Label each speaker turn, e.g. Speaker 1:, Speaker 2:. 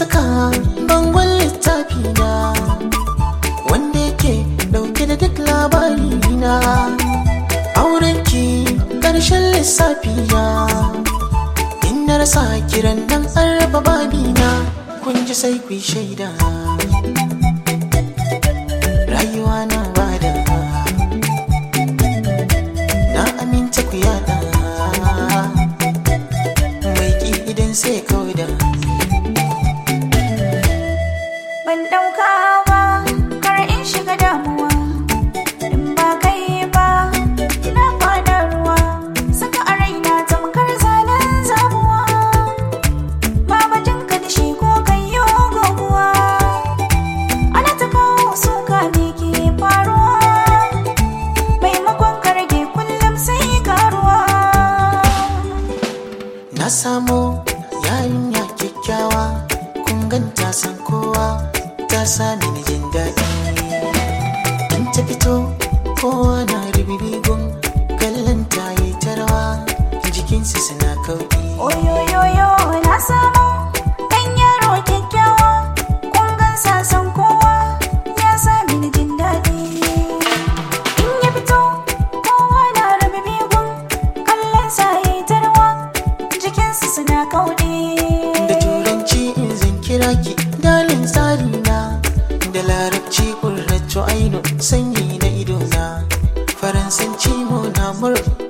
Speaker 1: saka bangon littafi na wanda yake dauke da duk labari na aurenki karshen lissafi na in na rasa kiran nan an raba babina kun ji sai ku shaida rayuwa na bada na aminta ku yada mai ki idan sai kauda
Speaker 2: ban ɗauka ba kar in shiga damuwa in ba kai ba na fada ruwa saka a raina tamkar zanen zabuwa ba batun ka da shi ko kai yo goguwa ana ta kawo suka ne ke faruwa maimakon ka rage kullum sai karuwa
Speaker 1: Na samo yarinya kyakkyawa kun ganta san kowa ta sani ni jin daɗi in ta fito kowa na ribibigun kallon ta yi tarwa jikinsu suna kauɗi
Speaker 2: Oyoyoyo na samu ɗan yaro kyakkyawa kun gansa san kowa ya sami ni jin daɗi. In ya fito kowa na rabe bigun kallon sa ya yi tarwa jikinsu suna kauɗe.
Speaker 1: da turanci in zan kira ki dalin tsari na da larabci kurratu aino sanyi na idona faransanci mo na mur